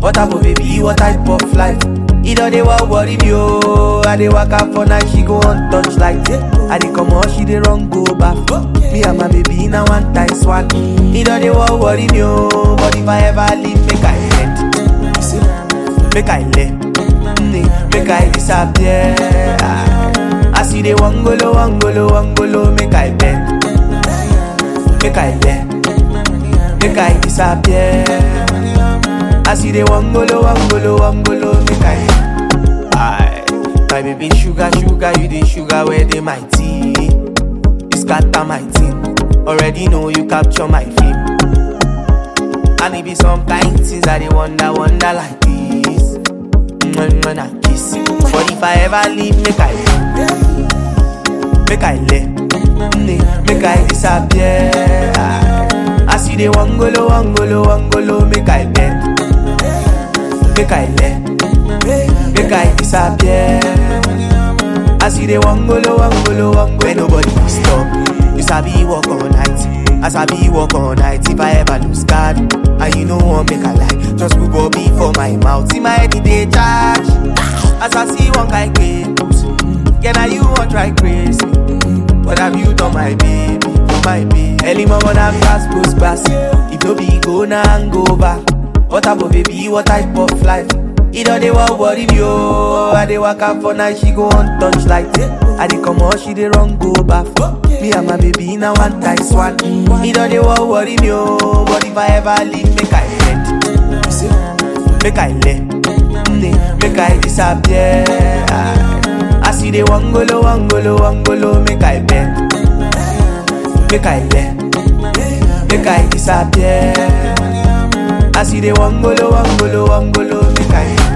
What about baby, what type of life? It all they want worry me, oh. I dey walk out for night, she go on touch like I dey come out, she dey run go back. Me and my baby now one times one. It all they want worry me, oh. But if I ever leave, make I end. You see, make I let, mm, make I disappear. I see the wangolo, wangolo, wangolo, make I bend, make I let, make I disappear. I see the wangolo, wangolo, wangolo, make I. Aye, my baby sugar, sugar, you the sugar where they my tea. You scatter my team. Already know you capture my fame. And it be some kind things I they wonder, wonder like this. When, when I kiss you. But if I ever leave, make I make I let, mm, make I disappear. I see the wangolo, wangolo, wangolo, make I bend, make I let, make I disappear. I see the wangolo, wangolo, wangolo, when nobody will stop. You sabi walk all night, I sabi walk all night. If I ever lose God, and you know one make a lie, just put Bobby for my mouth. See my head it dey charge, as I see one kind cables. Yeah, now you want try crazy. What have you done, my baby? Oh, my baby. Early mama na pass post pass. If no be go na and go back. What about baby? What type of life? It all they want worry me, oh. I dey walk out for night, she go on touch like I dey come out, she dey run go back. Me and my baby now one times one. It all they want worry me, oh. But if I ever leave, make I bend. You see, make I let, mm, make I disappear. I see the wangolo, wangolo, wangolo, make I bend, make I let, make I disappear. I see the wangolo, wangolo, wangolo, make I.